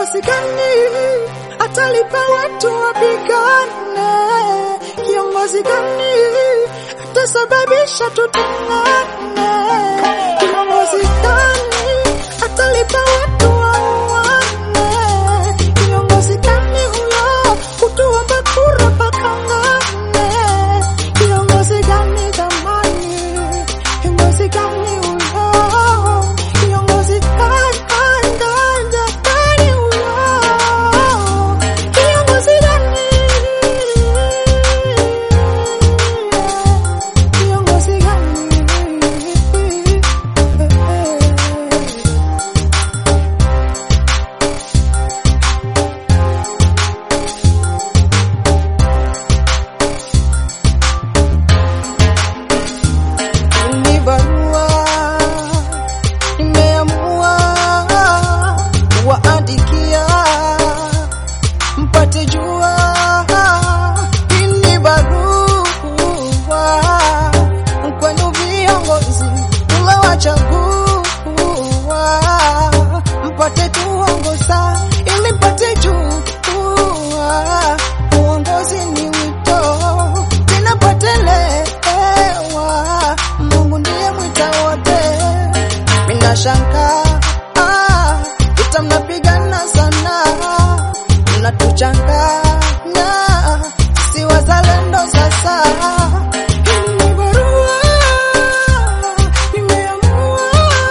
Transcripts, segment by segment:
Kiongozi gani atalipa watu wapigane? Kiongozi gani atasababisha tutengane? Kiongozi gani atalipa watu wauane? Kiongozi gani huyo kutuomba kura pakangane? Kiongozi gani zamani? Kiongozi gani huyo? Kiongozi gani gani gani huyo? Kiongozi gani? Kiongozi gani? Ni barua nimeamua kuwaandikia mpate jua. Hii ni barua kwenu viongozi tumewachagua, mpate tuongoza ili mpate jua. Uongozi ni wito tena patelewa, Mungu ndiye mwita wote. Mina shanga ah, vita mnapigana sana, mnatuchanganya si wazalendo sasa. Hii ni barua nimeamua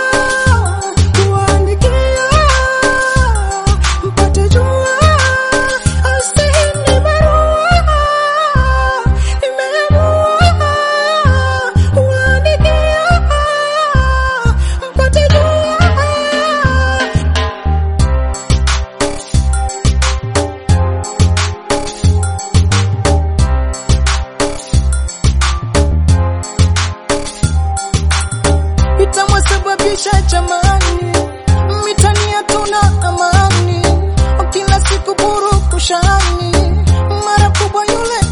kuwaandikia mpate jua. Asi ni barua nimeamua kuwaandikia mpate jua. itamwasababisha jamani, mitani hatuna amani, kila siku purukushani, mara kubwa yule